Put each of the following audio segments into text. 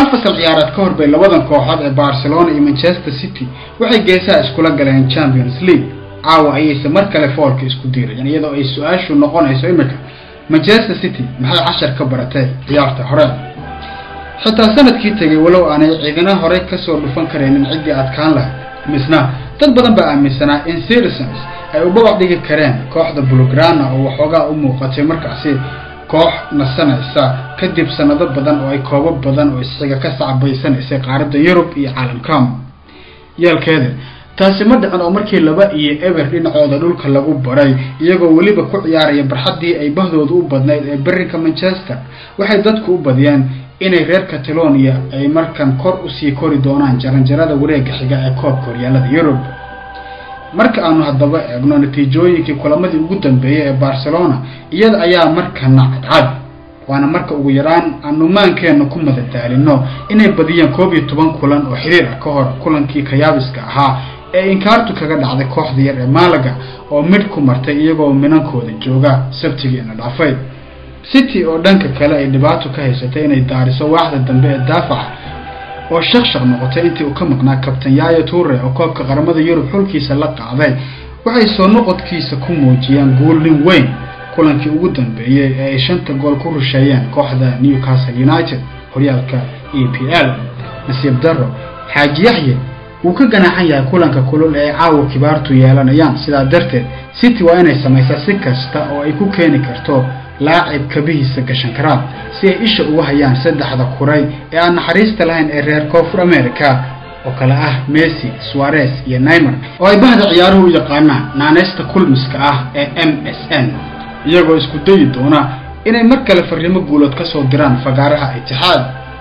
hal fasal ciyaareed ka hor bay labadan kooxood ee barcelona iyo manchester city waxay geesaha iskula galeen champions league caawa ayayse mar kale foolka isku diirayeen iyadoo ay su-aashu noqonayso imika manchester city maxay cashar ka baratay ciyaarta hore xitaa sanadkii tegay walow aanay ciidana horey kasoo dhufan karaynin ciddii adkaan lahayd misna dad badan baa aaminsanaa in citizens ay u babac dhigi kareen kooxda bulograna oo waxoogaa u muuqatay markaasi koox nasanaysa kadib sanado badan oo ay koobo badan oo isxiga ka sacbaysanaysay qaaradda yurub iyo caalamkam yeelkeeda taasi ma dhicin oo markii laba iyo eber dhinacooda dhulka lagu baray iyagoo weliba ku ciyaaraya barxaddii ay bahdooda u badnayd ee berinka manchester waxay dadku u badiyeen inay reer catalonia ay markan kor usii kori doonaan jaranjarada wareega xiga ee koobka horyaalada yurub marka aanu haddaba eegno natiijooyinkii kulamadii ugu dambeeyay ee barcelona iyada ayaa markana cadcad waana marka ugu yaraan aanu maankeena ku madadaalino inay badiyeen koob iyo toban kulan oo xiriir ah ka hor kulankii kayaabiska ahaa ee inkaartu kaga dhacday kooxda yar ee maalaga oo midh ku martay iyagoo minankooda jooga sabtigiina dhaafay city oo dhanka kale ay dhibaato ka haysatay inay daariso waaxda dambe ee daafaca oo shaqshaq noqotay intii uu ka maqnaa kabtan yaya ture oo koobka qaramada yurub xulkiisa la qaaday waxay soo noqodkiisa ku muujiyeen guulnin weyn kulankii ugu dambeeyey ee ay shanta gool ku rusheeyeen kooxda newcastle united horyaalka e p l nasiib darro xaaji yaxye wuu ka ganaaxan yahay kulanka kulul ee ay caawa kibaartu yeelanayaan sidaa darteed city waa inay samaysaa si kasta oo ay ku keeni karto laacib kabihiisa gashan karaa si ay isha uga hayaan saddexda kuray ee aan naxariista lahayn ee reer koonfur america oo kale ah messi suarez iyo naimer oo ay bahda ciyaaruhu u yaqaanaan naaneysta kulmiska ah ee m s n iyagoo isku dayi doona inay mar kale fariimo guulood ka soo diraan fagaaraha itixaad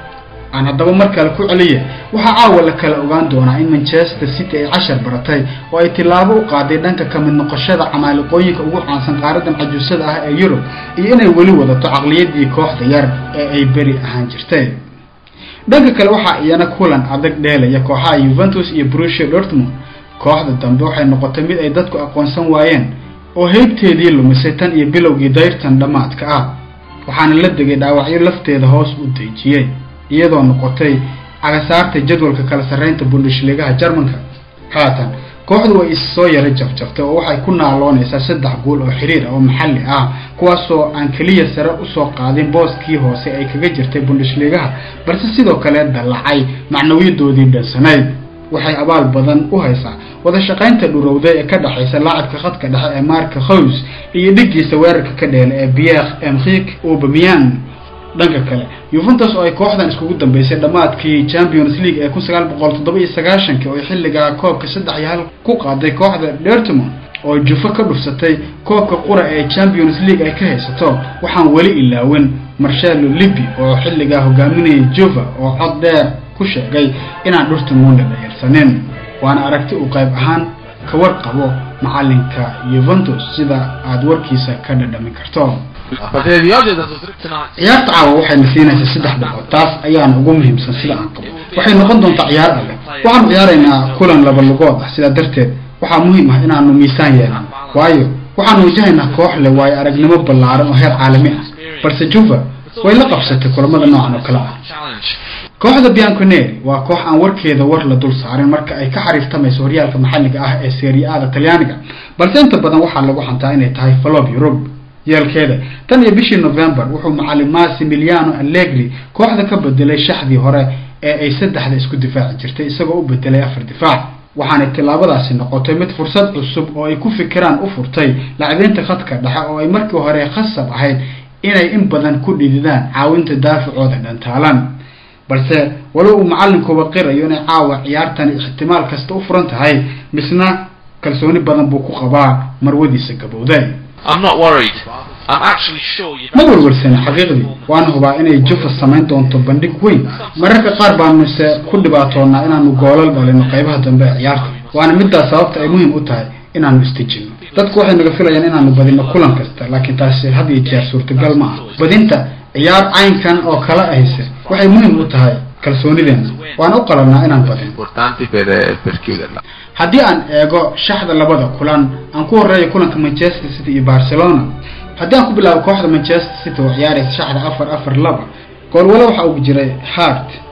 aan haddaba mar kale ku celiya waxaa caawa la kala ogaan doonaa in manchester city ay cashar baratay oo ay tillaabo u qaaday dhanka ka mid noqoshada camaaliqooyinka ugu caansan qaaradan cajuusada ah ee yurub iyo inay weli wadato caqliyadii kooxda yar ee ay beri ahaan jirtay dhanka kale waxaa iyana kulan adag dheelaya kooxaha yuventus iyo brusia dortmund kooxda dambe waxay noqotay mid ay dadku aqoonsan waayeen oo heybteedii lumisay tan iyo bilowgii dayrtan dhammaadka ah waxaana la degay dhaawacyo lafteeda hoos u deejiyey iyadoo noqotay cagasaarta jadwalka kala sarreynta bundishligaha jarmanka haatan kooxdu way is soo yara jafjaftay oo waxay ku naaloonaysaa saddex guul oo xiriir ah oo maxalli ah kuwaasoo aan keliya sare usoo qaadin booskii hoose ay kaga jirtay bundishligaha balse sidoo kale dallacay macnawiyadoodii dhansanayd waxay abaal badan u haysaa wada shaqaynta dhurowda ee ka dhexaysa laacibka khadka dhexe ee marka hows iyo dhigiisa weerarka ka dheela ee pierre emrik aubameyang dhanka kale yuventus oo ay kooxdan iskugu dambeysay dhammaadkii champions league ee kun sagaal boqol toddoba iyo sagaashankii oo ay xilligaa koobka saddex iyo hal ku qaaday kooxda dortmund oo jufo ka dhufsatay koobka qura ee champions league ay ka haysato waxaan weli ilaawin marshalo libi oo xilligaa hogaaminayay juva oo cod dheer ku sheegay inaan dortmund la dhayarsanin waana aragti uu qayb ahaan ka warqabo macalinka yuventus sida aada warkiisa ka dhadhamin karto La partita di oggi è dato dritto in alto. ciyaarta caawa waxayna siinaysaa saddex dhibcood taas ayaana ugu muhiimsan sida aan qabo waxay noqon doontaa ciyaar adag waxaanu ciyaaraynaa kulan laba lugood ah sidaa darteed waxaa muhiim ah inaanu miisaan yeelan waayo waxaanu wajahaynaa koox leh waayo aragnimo ballaaran oo heer caalami ah balse juva way la qabsatay kulamada noocan oo kale ah Challenge. kooxda bianconeri waa koox aan warkeeda war la dul saarin marka ay ka xariirtamayso horyaalka maxalliga ah ee serie a-da talyaaniga balse inta badan waxaa lagu xantaa inay tahay falob yurub yeelkeeda tan iyo bishii november wuxuu macalin massimiliano allegri kooxda ka bedelay shaxdii hore ee ay saddexda isku difaaci jirtay isagoo u bedelay afar difaac waxaanay tillaabadaasi noqotay mid fursad cusub oo ay ku fikiraan u furtay lacabeynta khadka dhexe oo ay markii hore khasab ahayd inay in badan ku dhididaan caawinta daafacooda dhantaalan balse walow uu macalinkuba qirayo inay caawa ciyaartani ixtimaal kasta u furan tahay misna kalsooni badan buu ku qabaa marwadiisa gabowday I'm not worried. I'm actually sure you ma warwarsana xaqiiqdii waana hubaa inay jufa samayn doonto bandhig weyn mararka qaar baanuse ku dhibaatoonaa inaanu goolal dhalino qaybaha dambe ee ciyaarta waana midaas sababta ay muhiim u tahay inaanu istijino dadku waxay naga filayaan inaanu badino kulan kasta laakiin taasi had iyo jeer suurtagal ma aha badinta ciyaar caynkan oo kale ahayse waxay muhiim u tahay kalsoonideena waana u qalanaa inaan badino importanti per, eh, per chiuderla. haddii aan eego shaxda labada kulan aan ku horeeyo kulanka manchester city iyo barcelona haddii aan ku bilaabo kooxda manchester city oo ciyaaraysa shaxda afar afar laba goolwalo waxa uu jiray hart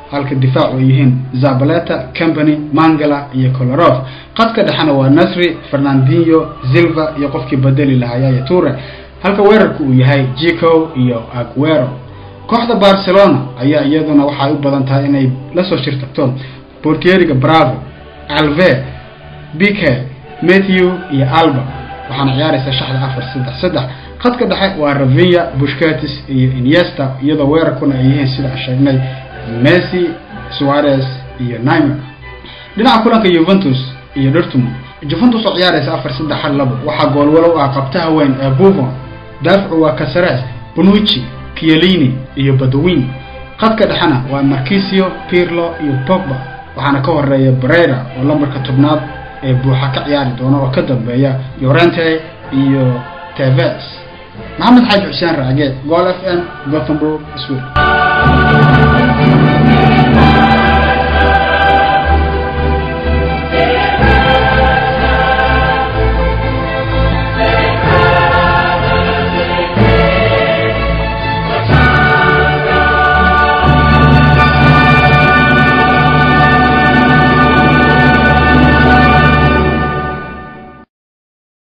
halka difaacu ay yihiin zabaleta company mangala iyo kolarov qadka dhexena waa nasri fernandinho zilva iyo qofkii bedeli lahaa yaya ture halka weerarku uu yahay jico iyo aguero kooxda barcelona ayaa iyaduna waxay u badan tahay inay lasoo shirtagto bortieriga bravo alve bike matthew iyo alba waxaana ciyaaraysa shaxda afar saddex saddex khadka dhexe waa ravinya bushkatis iyo iniesta iyadoo weerarkuna ay yihiin sida aan sheegnay messi suarez iyo nimer dhinaca kulanka juventus iyo dortmund juventus oo ciyaaraysa afar saddex hal labo waxaa goolwalow ah qabtaha weyn ee buffon daaficu waa casares bonucci kielini iyo badwin khadka dhexena waa markisio pirlo iyo pogba waxaana ka horeeya brera oo lambarka tobnaad ee buuxa ka ciyaari doona oo ka dambeeya yorente iyo teves maxamed xaaji xuseen raage gol f m gothenburg sweden